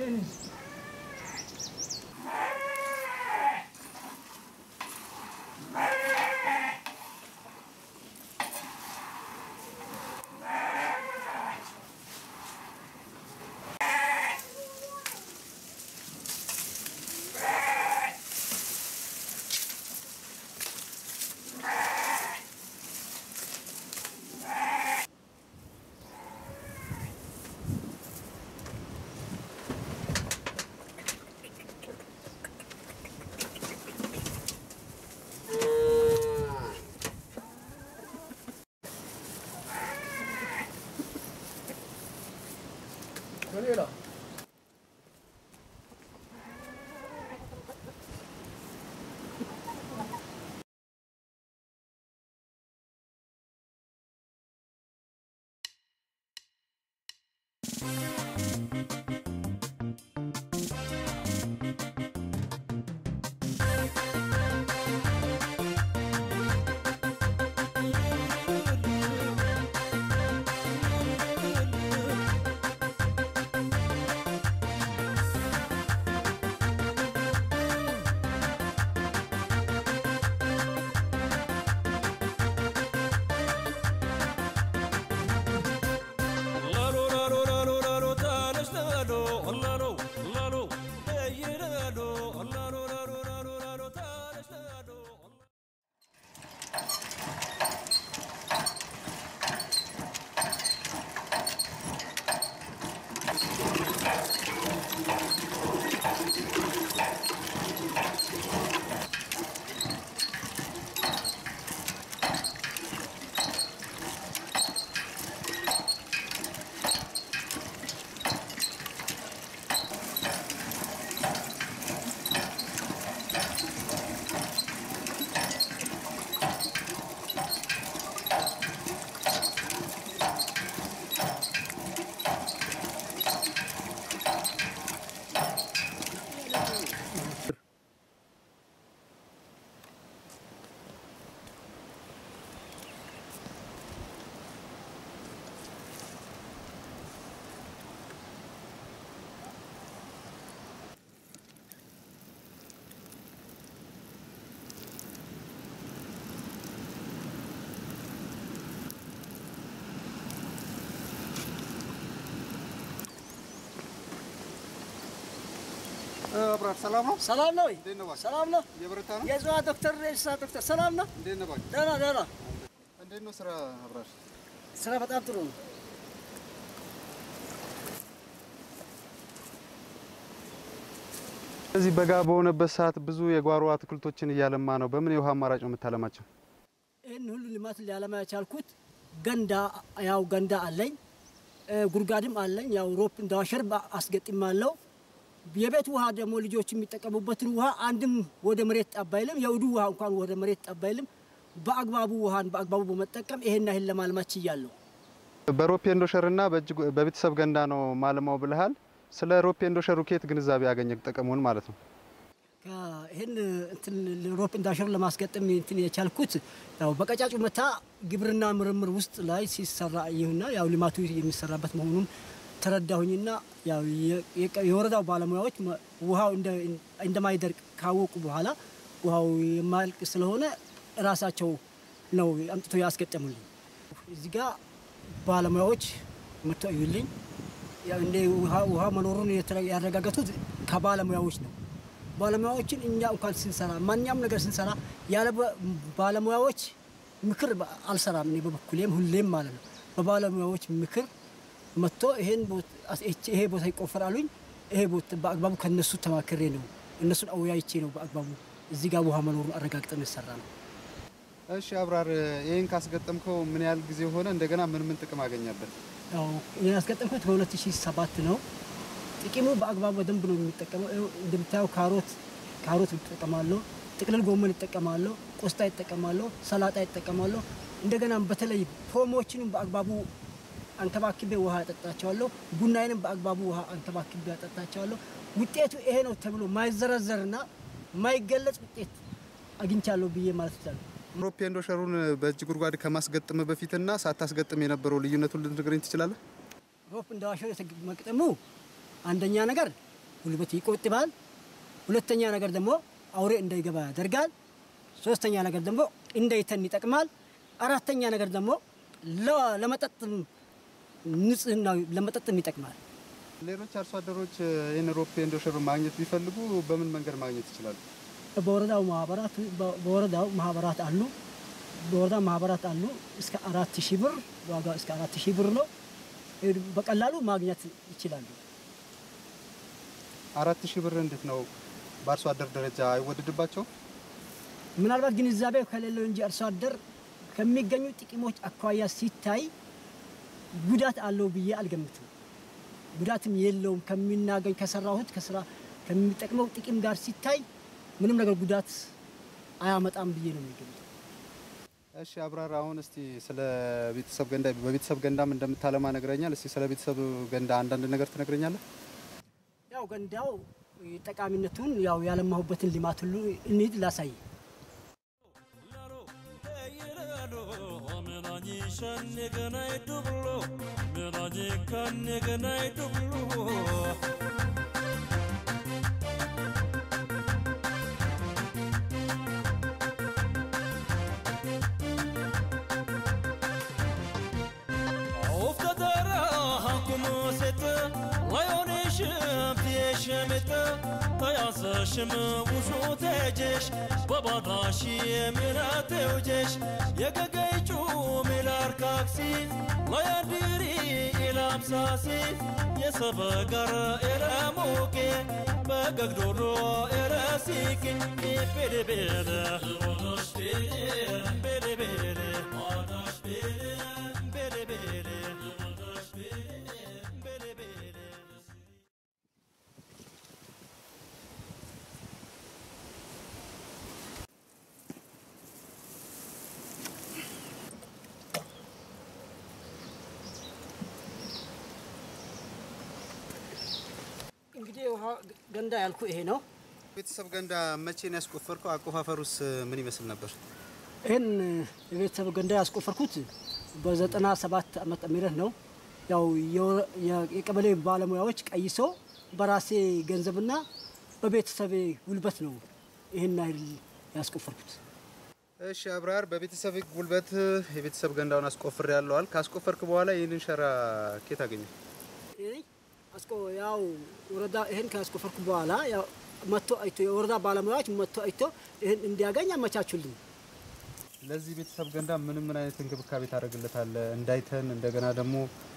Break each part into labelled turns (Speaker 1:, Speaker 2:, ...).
Speaker 1: አብራር ሰላም ነው?
Speaker 2: ሰላም ነው ወይ?
Speaker 1: እንዴት ነው እባክህ?
Speaker 2: ሰላም ነው።
Speaker 1: እየበረታ ነው?
Speaker 2: የእጽዋት ዶክተር የእንስሳት ዶክተር ሰላም ነው።
Speaker 1: እንዴት ነው እባክህ?
Speaker 2: ደህና ደህና።
Speaker 1: እንዴት ነው ስራ አብራር?
Speaker 2: ስራ በጣም ጥሩ ነው።
Speaker 1: እዚህ በጋ በሆነበት ሰዓት ብዙ የጓሮ አትክልቶችን እያለማ ነው። በምን የውሃ አማራጭ ነው የምታለማቸው?
Speaker 2: ይህን ሁሉ ልማት ሊያለማ የቻልኩት ገንዳ ያው ገንዳ አለኝ እ፣ ጉድጓድም አለኝ። ያው ሮፕ እንዳዋሸር አስገጥም አለው። የቤት ውሃ ደግሞ ልጆች የሚጠቀሙበትን ውሃ አንድም ወደ መሬት ጠብ አይልም። የውዱ ውሃ እንኳን ወደ መሬት ጠብ አይልም። በአግባቡ ውሃን በአግባቡ በመጠቀም ይሄን ያህል ለማልማት ችያለሁ።
Speaker 1: በሮፕ ኤንዶሸር እና በእጅ በቤተሰብ ገንዳ ነው ማለማው ብልሃል። ስለ ሮፕ ኤንዶሸሩ ከየት ግንዛቤ ያገኘ ጥቅሙን ማለት ነው?
Speaker 2: ከ- ይህን እንትን ሮፕ እንዳሸር ለማስገጠም እንትን የቻልኩት ያው በቀጫጩ መታ ግብርና ምርምር ውስጥ ላይ ሲሰራ ይሁና ያው ልማቱ የሚሰራበት መሆኑን ተረዳሁኝና ያው የ- የቀ- የወረዳው ባለሙያዎች መ- ውሃው እንደ- እንደማይደርቅ ካወቁ በኋላ ውሃው የማያልቅ ስለሆነ ራሳቸው ነው አምጥቶ ያስገጠሙልኝ። እዚህ ጋር ባለሙያዎች መጥቶ እዩልኝ። ያው እንደ ውሃ ውሃ መኖሩን የተረ- ያረጋገጡት ከባለሙያዎች ነው። ባለሙያዎችን እኛ እንኳን ስንሰራ ማንኛውም ነገር ስንሰራ ያለ በ- ባለሙያዎች ምክር በ- አልሰራም። እኔ በበኩሌም ሁሌም ማለት ነው በባለሙያዎች ምክር መጥቶ ይሄን ቦት- አስ- ይቺ- ይሄ ቦታ ይቆፈራሉኝ። ይሄ ቦታ በአግባቡ ከነሱ ተማክሬ ነው እነሱን አወያይቼ ነው በአግባቡ እዚህ ጋር ውሃ መኖሩን አረጋግጠን የሰራ ነው።
Speaker 1: እሺ አብራር፣ ይህን ካስገጠምከው ምን ያህል ጊዜ ሆነ? እንደገና ምን ምን ጥቅም አገኛበት?
Speaker 2: ያው ይሄን ያስገጠምኩት በ2007 ነው። ጥቅሙ በአግባቡ በደንብ ነው የሚጠቀመው። ይኸው እንደምታየው ካሮት ካሮት ይጠቀማለሁ፣ ጥቅልል ጎመን ይጠቀማለሁ፣ ቆስጣ ይጠቀማለሁ፣ ሰላጣ ይጠቀማለሁ። እንደገና በተለይ ፖሞችንም በአግባቡ አንከባክቤ ውሃ ያጠጣቸዋለሁ። ቡናዬንም በአግባቡ ውሃ አንከባክቤ ያጠጣቸዋለሁ። ውጤቱ ይሄ ነው ተብሎ ማይዘረዘርና ማይገለጽ ውጤት አግኝቻለሁ ብዬ ማለት ይቻላል።
Speaker 1: ሮፕ ኤንዶሸሩን በእጅ ጉድጓድ ከማስገጠም በፊትና ሳታስገጥም የነበረው ልዩነቱን ልትነግረኝ ትችላለህ?
Speaker 2: ሮፕ እንደ ዋሸር መቅጠሙ አንደኛ ነገር ጉልበት ይቆጥባል። ሁለተኛ ነገር ደግሞ አውሬ እንዳይገባ ያደርጋል። ሶስተኛ ነገር ደግሞ እንዳይተን ይጠቅማል። አራተኛ ነገር ደግሞ ለ- ለመጠጥም ንጽህና ለመጠጥም ይጠቅማል።
Speaker 1: ሌሎች አርሶ አደሮች ይህን ሮፕ ኤንድ ሾር ማግኘት ቢፈልጉ በምን መንገድ ማግኘት ይችላሉ?
Speaker 2: በወረዳው ማህበራት በወረዳው ማህበራት አሉ። በወረዳው ማህበራት አሉ። እስከ አራት ሺህ ብር ዋጋው እስከ አራት ሺህ ብር ነው። በቀላሉ ማግኘት ይችላሉ።
Speaker 1: አራት ሺህ ብር እንዴት ነው በአርሶ አደር ደረጃ አይወደድባቸውም?
Speaker 2: ምናልባት ግንዛቤ ከሌለው እንጂ አርሶ አደር ከሚገኙ ጥቅሞች አኳያ ሲታይ ጉዳት አለው ብዬ አልገምትም። ጉዳትም የለውም ከሚናገኝ ከሰራሁት ከስራ ከሚጠቅመው ጥቅም ጋር ሲታይ ምንም ነገር ጉዳት አያመጣም ብዬ ነው የሚገምተው።
Speaker 1: እሺ አብራራ። አሁን እስቲ ስለ ቤተሰብ ገንዳ በቤተሰብ ገንዳም እንደምታለማ ነግረኛል። እስቲ ስለ ቤተሰብ ገንዳ አንዳንድ ነገር ትነግረኛለህ?
Speaker 2: ያው ገንዳው ጠቃሚነቱን ያው ያለማሁበትን ልማት ሁሉ እንሂድ ላሳይ።
Speaker 3: ሽም ውሹ ተጀሽ በባዳሽ የምናተውጀሽ የገገይጩ ሚላርካክሲ ለያድሪ ኢላምሳሲ የሰበገር ኤረሞቄ በገግዶሮ ኤረሲቂ ቤደቤደ ቤደቤደ
Speaker 2: እንግዲህ ውሃ ገንዳ ያልኩ ይሄ ነው።
Speaker 1: ቤተሰብ ገንዳ መቼ ነው ያስቆፈርከው? አቆፋፈሩስ ምን ይመስል ነበር?
Speaker 2: ይህን የቤተሰብ ገንዳ ያስቆፈርኩት በዘጠና ሰባት ዓመተ ምህረት ነው። ያው የወረ- የ- የቀበሌ ባለሙያዎች ቀይሶ በራሴ ገንዘብና በቤተሰቤ ጉልበት ነው ይህን ያህል ያስቆፈርኩት።
Speaker 1: እሺ አብራር፣ በቤተሰብ ጉልበት የቤተሰብ ገንዳውን አስቆፍር ያለዋል። ካስቆፈርክ በኋላ ይህንን ሸራ ኬት አገኘ?
Speaker 2: ይሄ አስቆ ያው ወረዳ ይህን ካስቆፈርኩ በኋላ ያው መጥቶ አይቶ የወረዳ ባለሙያዎች መጥቶ አይቶ ይህን እንዲያገኝ አመቻቹልኝ።
Speaker 1: ለዚህ ቤተሰብ ገንዳ ምን ምን አይነት እንክብካቤ ታደርግለታለህ? እንዳይተን እንደገና ደግሞ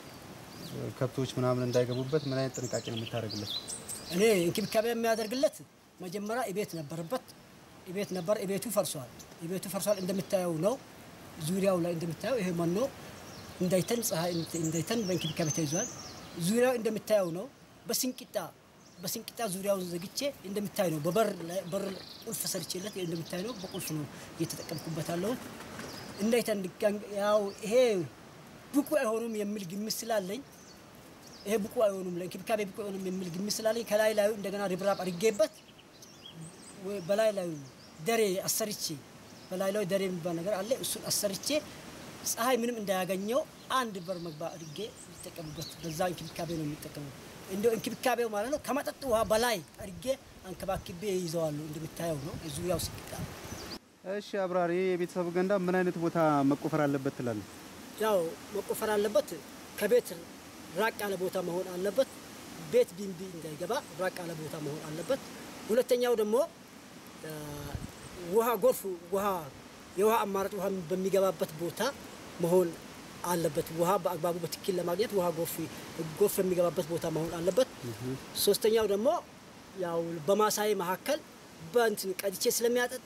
Speaker 1: ከብቶች ምናምን እንዳይገቡበት ምን አይነት ጥንቃቄ ነው የምታደርግለት?
Speaker 2: እኔ እንክብካቤ የሚያደርግለት መጀመሪያ እቤት ነበረበት። እቤት ነበር፣ እቤቱ ፈርሷል። እቤቱ ፈርሷል እንደምታየው ነው። ዙሪያው ላይ እንደምታየው ይሄ መኖ እንዳይተን ፀሐይ እንዳይተን በእንክብካቤ ተይዟል። ዙሪያው እንደምታየው ነው። በስንቂጣ በስንቂጣ ዙሪያውን ዘግቼ እንደምታይ ነው። በበር ላይ በር ቁልፍ ሰርቼለት እንደምታይ ነው። በቁልፍ ነው እየተጠቀምኩበት ያለሁት። እንዳይተን ድጋሚ- ያው ይሄ ብቁ አይሆኑም የሚል ግምት ስላለኝ ይሄ ብቁ አይሆኑም ለእንክብካቤ ብቁ አይሆኑም የሚል ግምት ስላለኝ ከላይ ላዩ እንደገና ርብራብ አድርጌበት ወይ በላይ ላዩ ደሬ አሰርቼ በላይ ላይ ደሬ የሚባል ነገር አለ። እሱን አሰርቼ ፀሐይ ምንም እንዳያገኘው አንድ በር መግባ አድርጌ የሚጠቀሙበት በዛ እንክብካቤ ነው የሚጠቀመው። እንደው እንክብካቤው ማለት ነው ከመጠጥ ውሃ በላይ አድርጌ አንከባክቤ ይዘዋለሁ። እንደምታየው ነው ዙሪያው ስቅጣ
Speaker 1: እሺ አብራር፣ ይህ የቤተሰብ ገንዳ ምን አይነት ቦታ መቆፈር አለበት ትላለህ?
Speaker 2: ያው መቆፈር አለበት። ከቤት ራቅ ያለ ቦታ መሆን አለበት። ቤት ቢንቢ እንዳይገባ ራቅ ያለ ቦታ መሆን አለበት። ሁለተኛው ደግሞ አ፣ ውሃ ጎርፍ ውሃ የውሃ አማራጭ ውሃ በሚገባበት ቦታ መሆን አለበት። ውሃ በአግባቡ በትክክል ለማግኘት ውሃ ጎርፍ ጎርፍ የሚገባበት ቦታ መሆን አለበት። ሶስተኛው ደግሞ ያው በማሳይ መካከል በእንትን ቀድቼ ስለሚያጠጣ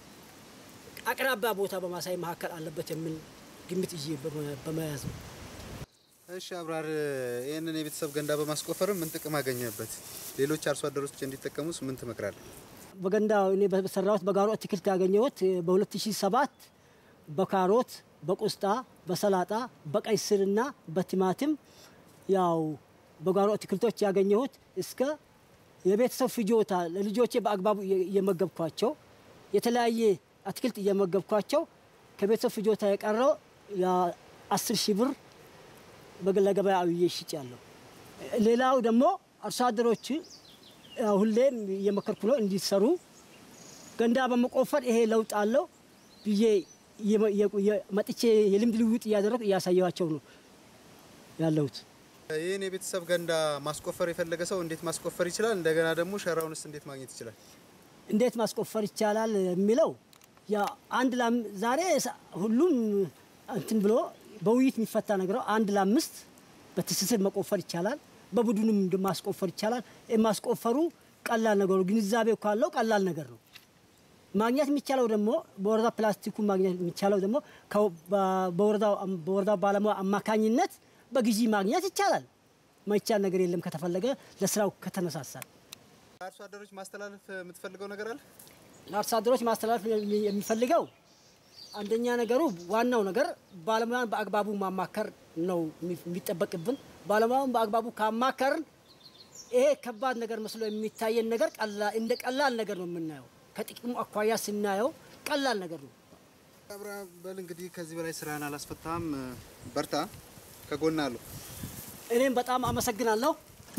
Speaker 2: አቅራቢያ ቦታ በማሳይ መካከል አለበት የሚል ግምት ይዤ በመ- በመያዝ ነው።
Speaker 1: እሺ አብራር፣ ይህንን የቤተሰብ ገንዳ በማስቆፈር ምን ጥቅም አገኘበት? ሌሎች አርሶ አደሮች እንዲጠቀሙስ ምን ትመክራለህ?
Speaker 2: በገንዳ እኔ በሰራሁት በጋሮ አትክልት ያገኘሁት በ2007 በካሮት፣ በቆስጣ፣ በሰላጣ፣ በቀይ ስርና በቲማቲም ያው በጓሮ አትክልቶች ያገኘሁት እስከ የቤተሰብ ፍጆታ ለልጆቼ በአግባቡ እየ- እየመገብኳቸው የተለያየ አትክልት እየመገብኳቸው ከቤተሰብ ፍጆታ የቀረው የአስር ሺህ ብር በግ- ለገበያ አውዬ ሽጫለሁ። ሌላው ደግሞ አርሶ አደሮች ያው ሁሌም እየመከርኩ ነው እንዲሰሩ ገንዳ በመቆፈር ይሄ ለውጥ አለው ብዬ እየመ- እየ- እየ- መጥቼ የልምድ ልውውጥ እያደረጉ እያሳየኋቸው ነው ያለሁት።
Speaker 1: ይህን የቤተሰብ ገንዳ ማስቆፈር የፈለገ ሰው እንዴት ማስቆፈር ይችላል? እንደገና ደግሞ ሸራውንስ እንዴት ማግኘት ይችላል?
Speaker 2: እንዴት ማስቆፈር ይቻላል የሚለው ያ አንድ ላም ዛሬ ሳ- ሁሉም እንትን ብሎ በውይይት የሚፈታ ነገር ነው። አንድ ለአምስት በትስስር መቆፈር ይቻላል። በቡድንም እንደ ማስቆፈር ይቻላል። ይህ ማስቆፈሩ ቀላል ነገሩ ግንዛቤው ካለው ቀላል ነገር ነው። ማግኘት የሚቻለው ደግሞ በወረዳ ፕላስቲኩ ማግኘት የሚቻለው ደግሞ ከ- በ- በወረዳው በወረዳው ባለሙያ አማካኝነት በጊዜ ማግኘት ይቻላል። ማይቻል ነገር የለም ከተፈለገ ለስራው ከተነሳሳል።
Speaker 1: አርሶ አደሮች ማስተላለፍ የምትፈልገው ነገር አለ?
Speaker 2: ለአርሶ አደሮች ማስተላለፍ የሚ- የሚፈልገው አንደኛ ነገሩ ዋናው ነገር ባለሙያን በአግባቡ ማማከር ነው የሚ- የሚጠበቅብን። ባለሙያን በአግባቡ ካማከርን ይሄ ከባድ ነገር መስሎ የሚታየን ነገር ቀላ- እንደ ቀላል ነገር ነው የምናየው። ከጥቅሙ አኳያ ስናየው ቀላል ነገር ነው።
Speaker 1: አብርሃም በል እንግዲህ ከዚህ በላይ ስራህን አላስፈታም። በርታ፣ ከጎና አለሁ።
Speaker 2: እኔም በጣም አመሰግናለሁ።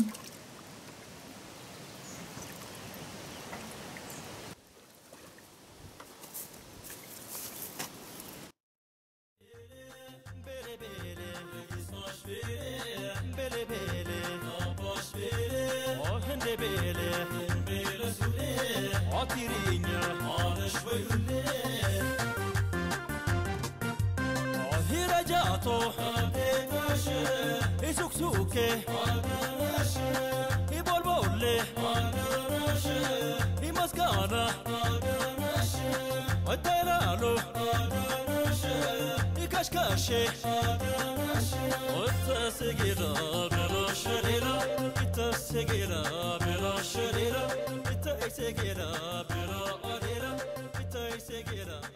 Speaker 3: Kaşkaşı Otasegera bela şerera Itasegera bela şerera Itasegera bela adera Itasegera